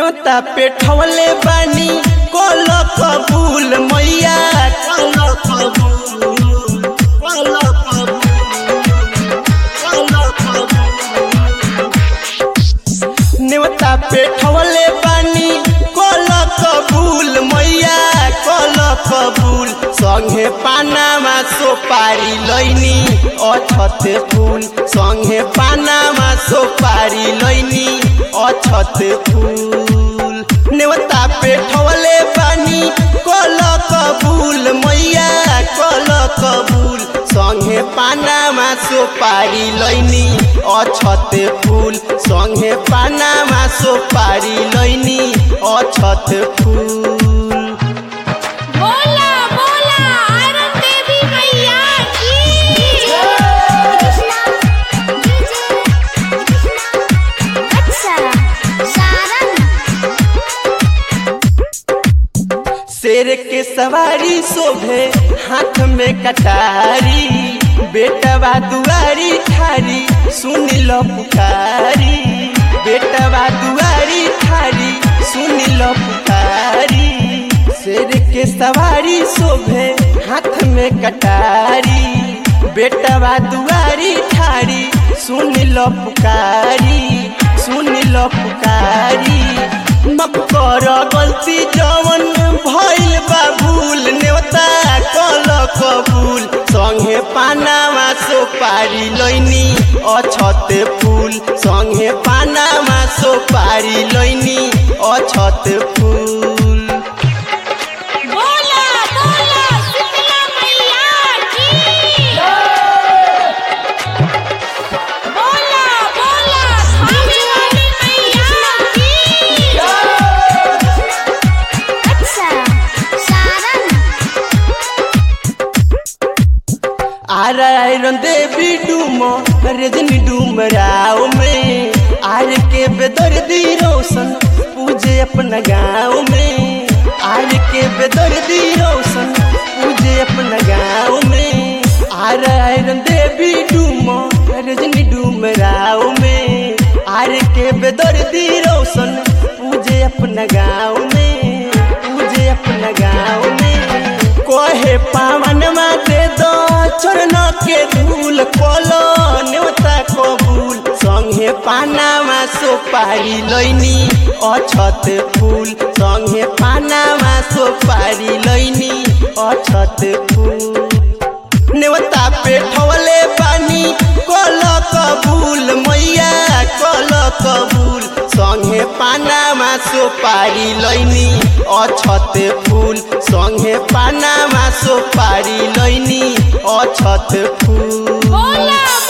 न्योता पेठवले बानी कल कबूल मैया कल कबूल कल कबूल कल कबूल न्योता पेठवले बानी कल कबूल मैया कल कबूल संगे पानामा सोपारी लैनी अछत फूल संगे पानामा सोपारी लैनी अछत फूल नेवता पेठवले बानी कल कबूल मैया कल कबूल संगे पानामा सोपारी लैनी अछत फूल संगे पानामा सोपारी लैनी अछत फूल बोला बोला आरन देवी मैया की अच्छा सारन शेर के सवारी शोभे हाथ में कटारी बेटवा दुआरी ठारी सुन लो पुकारी बेटवा दुआरी ठारी सुन लो पुकारी शेर के सवारी शोभे हाथ में कटारी बेटवा दुआरी ठारी सुन लो पुकारी सुन लो पुकारी माफ कर गलती जवन भइल बा भूल नेवता कल कबूल संगे पानामा सोपारी लैनी अछत फूल संगे पानामा सोपारी लैनी अछत फूल बोला बोला शीतला मैया की बोला बोला खाने वाली मैया की अच्छा सारन आर आयरन देवी डूम रजनी डूम राव में आर के बेदर्दी रोशन पूजे अपना गाँव में आर के बेदर्दी रोशन पूजे अपना गाँव में आर आयरन देवी डूम रजनी डूम राव में आर के बेदर्दी रोशन पूजे अपना गाँव में पूजे अपना गाँव में कोहे पावन दे दो चरण के धूल कोलो न्योता कबूल संगे पानामा सोपारी लैनी अछत फूल संगे पानामा सोपारी लैनी अछत फूल नेवता पेठवले पानी कल कबूल मैया कल कबूल संगे पानामा सोपारी लैनी अछत फूल संगे पानामा सोपारी लैनी अछत फूल बोला